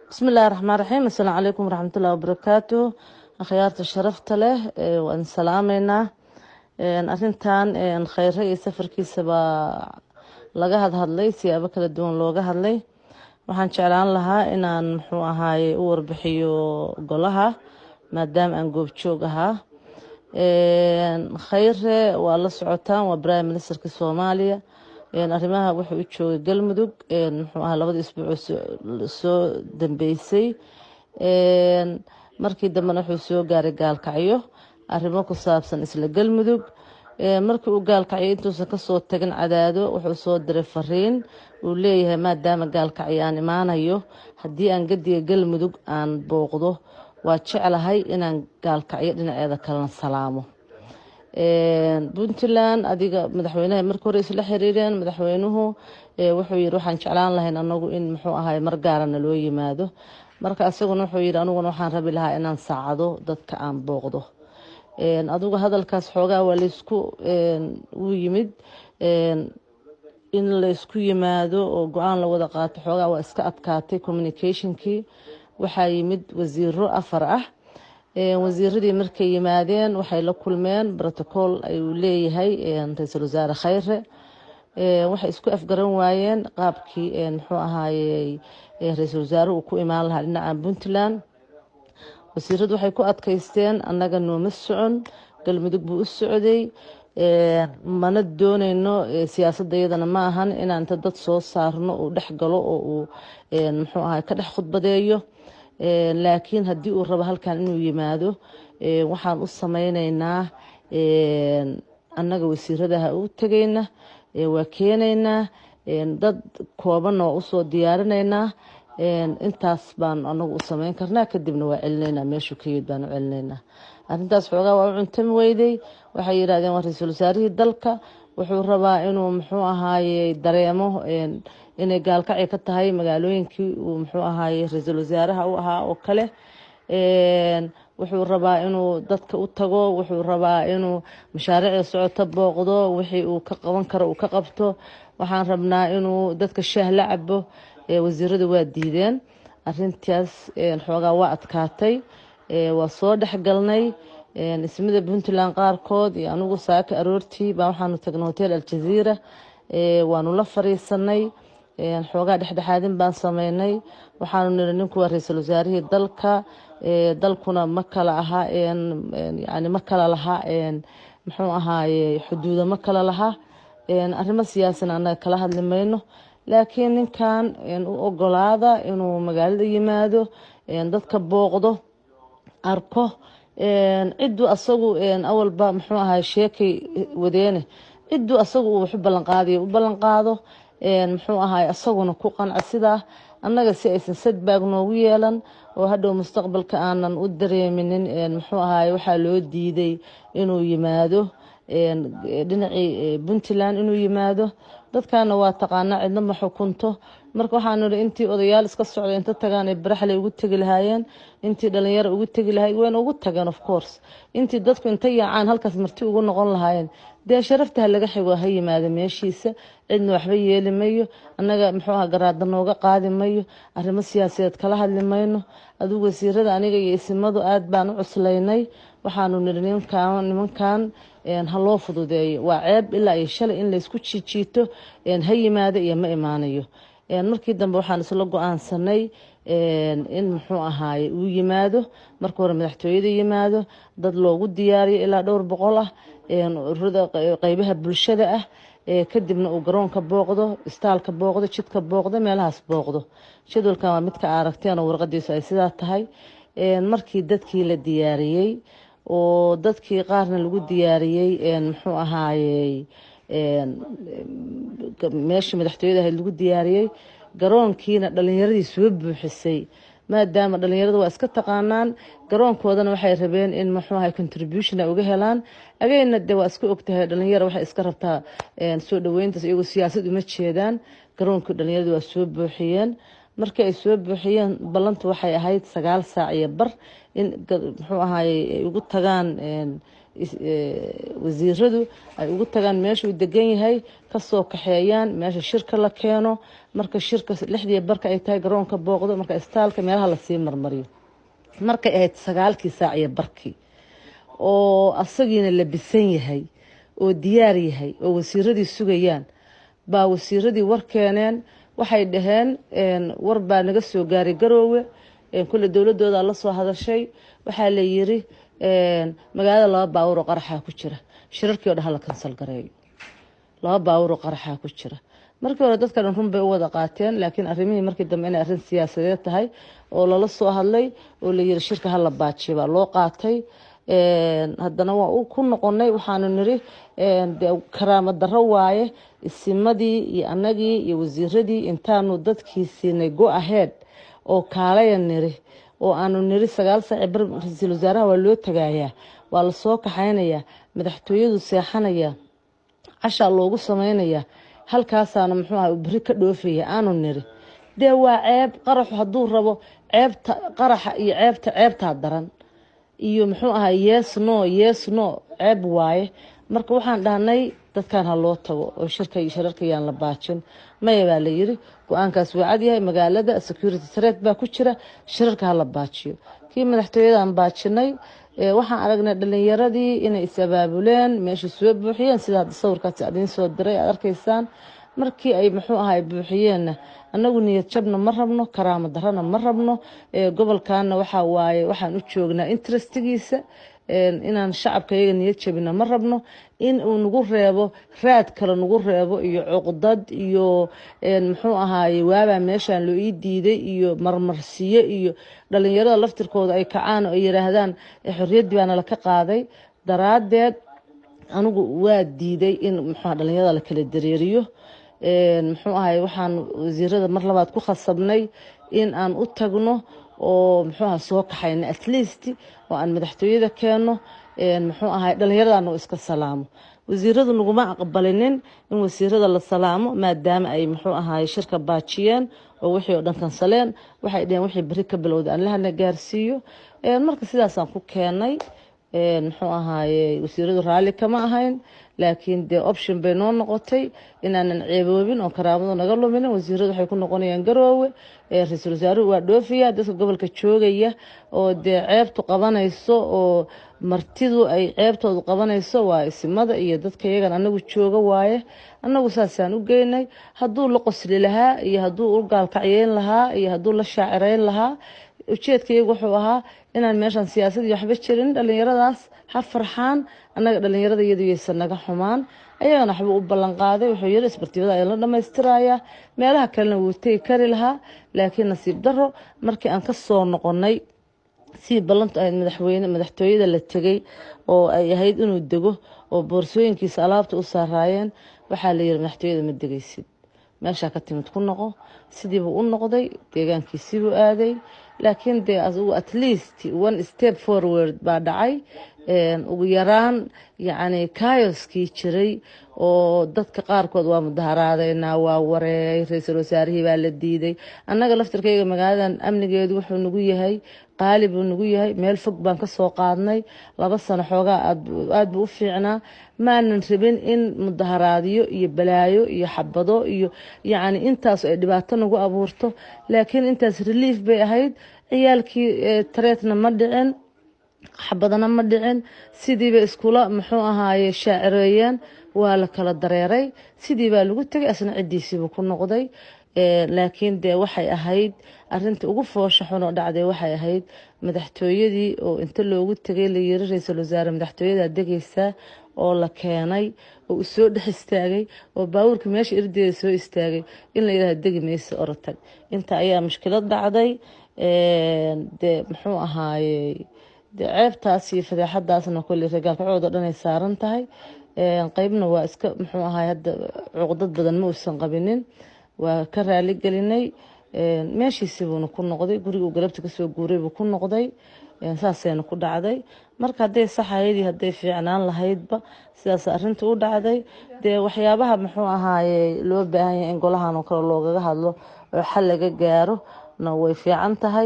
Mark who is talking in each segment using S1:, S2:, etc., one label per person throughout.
S1: bismi illahi raxmaan raxiim assalaamu calaykum waraxmatullahi wabarakaatu akhyaarta sharafta leh waan salaameynaa arintan kheyre iyo safarkiisa baa laga hadhadlay siyaabo kala duwan looga hadlay waxaan jeclaan lahaa inaan muxuu ahaaye u warbixiyo golaha maadaama aan goobjoog ahaa kheyre waa la socotaan waa prime ministerka soomaaliya arrimaha wuxuu u joogay galmudug muxuu ahaa labadii isbuuc soo dambeysay markii dambena wuxuu soo gaaray gaalkacyo arrimo ku saabsan isla galmudug markii uu gaalkacyo intuusan kasoo tagin cadaado wuxuu soo diray fariin uu leeyahay maadaama gaalkacyo aan imaanayo haddii aan gadiga galmudug aan booqdo waa jeclahay inaan gaalkacyo dhinaceeda kalena salaamo puntland adiga madaxweynaha marka hore isla xiriireen madaxweynuhu wuxuu yiri waxaan jeclaan lahayn anagu in muxuu ahay mar gaarana loo yimaado marka isaguna wuxuu yiri aniguna waxaan rabi lahaa inaan saacado dadka aan booqdo adigu hadalkaas xoogaa waa laysku u yimid in laysku yimaado oo go-aan la wada qaato xoogaa waa iska adkaatay communicationkii waxaa yimid wasiiro afar ah wasiiradii markay yimaadeen waxay la kulmeen brotocool ayuu leeyahay ra-iisul wasaare kheyre waxay isku afgaran waayeen qaabkii muxuu ahaayey ra-iisul wasaare uu ku imaan lahaa dhinaca puntland wasiiradu waxay ku adkaysteen annaga nooma socon galmudug buu u socday mana dooneyno siyaasadda iyadana ma ahan inaan inta dad soo saarno uu dhex galo oo uu muxuu ahay ka dhex khudbadeeyo laakiin haddii uu rabo halkan inuu yimaado waxaan u sameyneynaa annaga wasiiradaha u tegeyna waa keeneynaa dad koobanna waa usoo diyaarineynaa intaas baan anagu u sameyn karnaa kadibna waa celineynaa meeshuu ka yimid baan u celineynaa arrintaas xoogaa waa u cuntami weyday waxay yidhahdeen waa ra-iisul wasaarihii dalka wuxuu rabaa inuu muxuu ahaaye dareemo inay gaalkacyo ka tahay magaalooyinkii uu muxuu ahaaye ra-iisul wasaaraha u ahaa oo kale wuxuu rabaa inuu dadka u tago wuxuu rabaa inuu mashaariicda socoto booqdo wixii uu ka qaban karo uu ka qabto waxaan rabnaa inuu dadka shaah la cabo wasiiradu waa diideen arintaas xoogaa waa adkaatay waa soo dhexgalnay ismida puntland qaarkood iyo anigu saaka aroortii baa waxaanu tagnay hotel aljaziira waanu la fariisanay xoogaa dhexdhexaadin baan sameynay waxaanu niri ninku waa ra-iisul wasaarihii dalka dalkuna ma kala aha yani ma kala laha muxuu ahaaye xuduuda ma kala laha arrimo siyaasan annaga kala hadli mayno laakiin ninkan u ogolaada inuu magaalada yimaado dadka booqdo arko cidduu asagu awalba muxuu ahay sheekay wadeene cidduu asagu uu waxu ballanqaadayo u ballanqaado muxuu ahay asaguna ku qanca sidaa annaga si aysan sadbaag noogu yeelan oo hadhow mustaqbalka aanan u dareeminin muxuu ahay waxaa loo diiday inuu yimaado dhinacii puntland inuu yimaado dadkana waa taqaanaa cidna ma xukunto marka waxaan niri intii odayaal iska socda inta tagaan ay baraxle ugu tegi lahaayeen intii dhalinyaro ugu tegi lahay wayna ugu tageen of course intii dadku inta yaacaan halkaas marti ugu noqon lahaayeen dee sharafta ha laga xigo ha yimaado meeshiisa cidna waxba yeeli mayo annaga muxuu aha garaada nooga qaadi mayo arrimo siyaasadeed kala hadli mayno adigu wasiirada aniga iyo isimadu aad baan u cuslaynay waxaanu niri ninkan nimankan ha loo fududeeyo waa ceeb ilaa iyo shalay in laysku jiijiito ha yimaado iyo ma imaanayo markii dambe waxaan isla go-aansanay in muxuu ahaaye uu yimaado marka hore madaxtooyada yimaado dad loogu diyaariyo ilaa dhowr boqol ah ururada qeybaha bulshada ah kadibna uu garoonka booqdo istaalka booqdo jidka booqdo meelahaas booqdo jadwalkan waa midka aragteen oo warqadiisu ay sidaa tahay markii dadkii la diyaariyey oo dadkii qaarna lagu diyaariyey muxuu ahaayey meeshii madaxtooyada ahayd lagu diyaariyey garoonkiina dhalinyaradii soo buuxisay maadaama dhalinyaradu waa iska taqaanaan garoonkoodana waxay rabeen in muxuu ahay contribution ay uga helaan ageyna de waa iska ogtahay dhalinyaro waxay iska rabtaa soo dhaweyntaas iyagoo siyaasad uma jeedaan garoonkii dhalinyaradu waa soo buuxiyeen markii ay soo buuxiyeen ballantu waxay ahayd sagaal saac iyo bar in muxuu ahaye ay ugu tagaan wasiiradu ay ugu tagaan meeshuu degan yahay kasoo kaxeeyaan meesha shirka la keeno marka shirka lixdii barka ay tahay garoonka booqdo marka istaalka meelaha lasii marmariyo markay ahayd sagaalkii saac iyo barkii oo asagiina labisan yahay oo diyaar yahay oo wasiiradii sugayaan baa wasiiradii war keeneen waxay dhaheen war baa naga soo gaaray garoowe kule dowladooda la soo hadashay waxaa la yiri magaalada laba baawur oo qaraxaa ku jira shirarkii o dhan hala kansal gareeyo laba baawur oo qaraxaa ku jira markii hore dadka dhan run bay u wada qaateen laakiin arrimihii markii dambe inay arrin siyaasadeed tahay oo lala soo hadlay oo la yiri shirka hala baajiyo baa loo qaatay haddana waa ku noqonay waxaanu niri karaamo darro waaye isimadii iyo annagii iyo wasiiradii intaanu dadkii siinay go ahead oo kaalaya niri oo aanu niri sagaal saaci bar ra-iisul wasaaraha waa loo tagayaa waa lasoo kaxaynayaa madaxtooyadu seexanaya cashaa loogu samaynayaa halkaasaana muxuu aha beri ka dhoofaya aanu niri dee waa ceeb qaraxu hadduu rabo ceebta qaraxa iyo ceebta ceebtaa daran iyo muxuu ahaa yes no yes no ceeb waaye marka waxaan dhahnay dadkan ha loo tago oo shirka iyo shirarka yaan la baajin maya baa la yiri go-aankaas waa cadyahay magaalada security threat baa ku jira shirarka ha la baajiyo kii madaxtooyadan baajinay waxaan aragnay dhalinyaradii inay is abaabuleen meeshai soo buuxiyeen sida hadda sawirkaas adiin soo diray aad arkaysaan markii ay muxuu ahay buuxiyeenna annagu niyad jabna ma rabno karaamo darana ma rabno gobolkana waxaa waaye waxaan u joognaa interestigiisa inaan shacabka iyaga niyad jabina ma rabno in uu nagu reebo raad kale nagu reebo iyo cuqdad iyo muxuu ahaaye waabaa meeshaan loo ii diiday iyo marmarsiyo iyo dhalinyarada laftirkooda ay kacaan oo ay yiraahdaan xorriyaddii baana laka qaaday daraadeed anigu waa diiday in muxuu dhalinyarada la kala dareeriyo muxuu ahay waxaan wasiirada mar labaad ku khasabnay in aan u tagno oo muxuu aha soo kaxayno at least oo aan madaxtooyada keenno muxuu ahay dhallinyaradaana iska salaamo wasiiradu naguma aqbalinin in wasiirada la salaamo maadaama ay muxuu ahay shirka baajiyeen oo wixii oo dhan kansaleen waxay dheheen wixii beri ka bilowda aan lahana gaarsiiyo marka sidaasaan ku keenay muxuu ahaaye wasiiradu raalli kama ahayn laakiin dee option bay noo noqotay inaanan ceeboobin oo karaamadu naga luminin wasiiradu waxay ku noqonayaan garoowe ra-iisul wasaaruhu waa dhoofiya dadka gobolka joogaya oo dee ceebtu qabanayso oo martidu ay ceebtoodu qabanayso waa isimada iyo dadka iyagan anagu jooga waaye annagu saasaan u geynay hadduu la qosli lahaa iyo hadduu u gaalkacyeyn lahaa iyo hadduu la shaacireyn lahaa ujeedkaygu wuxuu ahaa inaan meeshaan siyaasad iyo waxba jirin dhalinyaradaas ha farxaan annaga dhalinyarada iyadu yaysan naga xumaan ayagana waxba u ballan qaaday wuxuu yiri isbartibada ayaa la dhammaystirayaa meelaha kalena wuu tegi kari lahaa laakiin nasiib daro markii aan ka soo noqonay sii ballantu ahayd madaxweyne madaxtooyada la tegay oo ay ahayd inuu dego oo boorsooyinkiisa alaabta u saaraayeen waxaa la yiri madaxtooyada ma degaysid meeshaa ka timid ku noqo sidiibuu u noqday deegaankiisiibuu aaday laakiin dee asigu at least one step forward baa dhacay ugu yaraan yacni kayoskii jiray oo dadka qaarkood waa mudaharaadeynaa waa wareey ra-iisul wasaarihii baa la diiday annaga laftirkayga magaaladan amnigeedu wuxuu nagu yahay qaali buu nagu yahay meel fog baan ka soo qaadnay laba sano xoogaa aad buu u fiicnaa maanan rabin in mudaharaadyo iyo balaayo iyo xabado iyo yacni intaas ay dhibaato nagu abuurto laakiin intaas relief bay ahayd ciyaalkii tareetna ma dhicin xabadana ma dhicin sidiiba iskula muxuu ahaaye shaacireeyeen waa la kala dareeray sidii baa lagu tegay asna ciddiisiibuu ku noqday laakiin dee waxay ahayd arinta ugu foosha xunoo dhacday waxay ahayd madaxtooyadii oo inta loogu tegay la yiri ra-iisul wasaare madaxtooyadaa degaysaa oo la keenay oo uu soo dhex istaagay oo baabuurka meesha irdeeda soo istaagay in la yidhahdo degi maysa orotag inta ayaa mushkilad dhacday dee muxuu ahaaye dee ceebtaas iyo fadeexadaasna kolley ragaalkacoodo dhan ay saaran tahay qeybna waa iska muxuu ahaay hadda cuqdad badan ma uusan qabinin waa ka raali gelinay meeshiisibuuna ku noqday guriguu galabta kasoo guuray buu ku noqday saasayna ku dhacday marka hadday saxaydii hadday fiicnaan lahaydba sidaas arinta u dhacday dee waxyaabaha muxuu ahaaye loo baahan yahay in golahan oo kale loogaga hadlo oo xal laga gaaro na way fiican tahay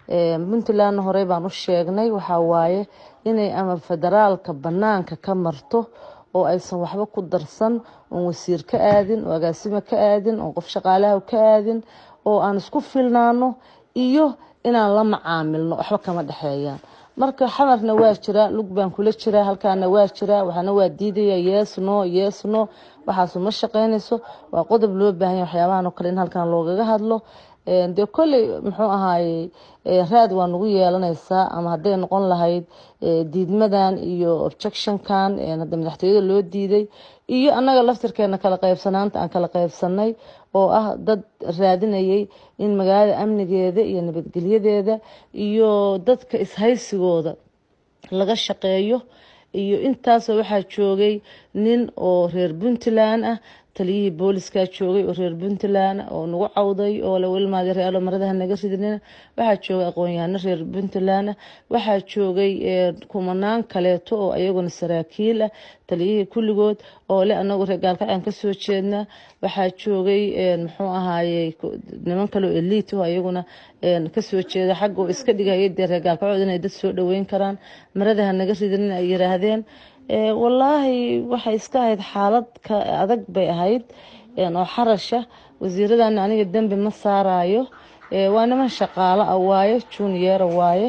S1: puntlandna horey baan u sheegnay waxaa waaye inay ama federaalka banaanka ka marto oo aysan waxba ku darsan oon wasiir ka aadin oo agaasimo ka aadin oo qof shaqaalaha ka aadin oo aan isku filnaano iyo inaan la macaamilno waxba kama dhexeeyaan marka xamarna waa jiraa lug baan kula jiraa halkaana waa jiraa waxaana waa diidaya yeesno yeesno waxaasu ma shaqeynayso waa qodob loo baahanya waxyaabahan oo kale in halkan loogaga hadlo dee kolley muxuu ahaaye raad waa nagu yeelanaysaa ama hadday noqon lahayd diidmadan iyo objectionkan hadda madaxtooyada loo diiday iyo annaga laftirkeena kala qaybsanaanta aan kala qaybsanay oo ah dad raadinayay in magaalada amnigeeda iyo nabadgelyadeeda iyo dadka ishaysigooda laga shaqeeyo iyo intaasoo waxaa joogay nin oo reer puntland ah taliyihii booliskaa joogay oo reer puntland oo nagu cawday oo lawilmaada realo maradaha naga ridnina waxaa joogay aqoon-yahano reer puntland waxaa joogay kumanaan kaleeto oo ayaguna saraakiil ah taliyihii kulligood oo le anagu reer gaalkacaan kasoo jeednaa waxaa joogay muxuu ahaaye niman kaleo eliit oo ayaguna kasoo jeeda xagga oo iska dhigaya dee reer gaalkacood inay dad soo dhaweyn karaan maradaha naga ridnina ay yiraahdeen wallaahi waxay iska ahayd xaalad ka adag bay ahayd oo xarasha wasiiradana aniga dembi ma saarayo waa niman shaqaalo ah waaye junior waaye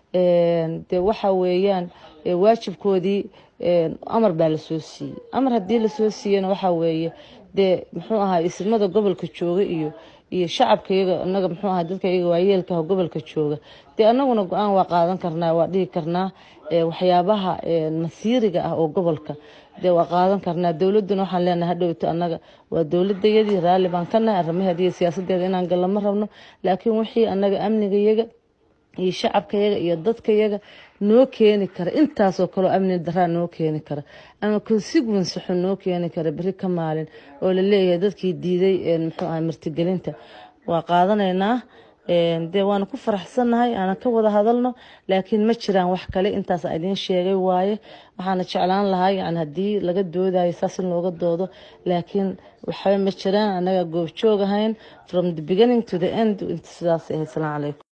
S1: de waxa weeyaan waajibkoodii amar baa lasoo siiyey amar haddii lasoo siiyena waxaa weeye dee muxuu ahaa ismada gobolka jooga iyo iyo shacabka iyaga anaga muxuu ahaa dadka iyaga waayeelkaha gobolka jooga dee anaguna go-aan waa qaadan karnaa waa dhihi karnaa waxyaabaha masiiriga ah oo gobolka dee waa qaadan karnaa dowladuna waxaan leenahay hadhowto annaga waa dowladayadii raalli baan ka nahay arrimaheeda iyo siyaasadeeda inaan galla ma rabno laakiin wixii annaga amnigayaga iyo shacabkayaga iyo dadkayaga noo keeni kara intaasoo kaleo amni daraa noo keeni kara ama consequence xun noo keeni kara beri ka maalin oo la leeyahay dadkii diiday muxuu ahay martigelinta waa qaadanaynaa dee waana ku faraxsannahay aanan ka wada hadalno laakiin ma jiraan wax kale intaas idiin sheegay waaye waxaana jeclaan lahaa yani haddii laga doodayo saas in looga doodo laakiin waxba ma jiraan annaga goobjoog ahayn from the beginning to the end sidaas ahayd salaam calaykum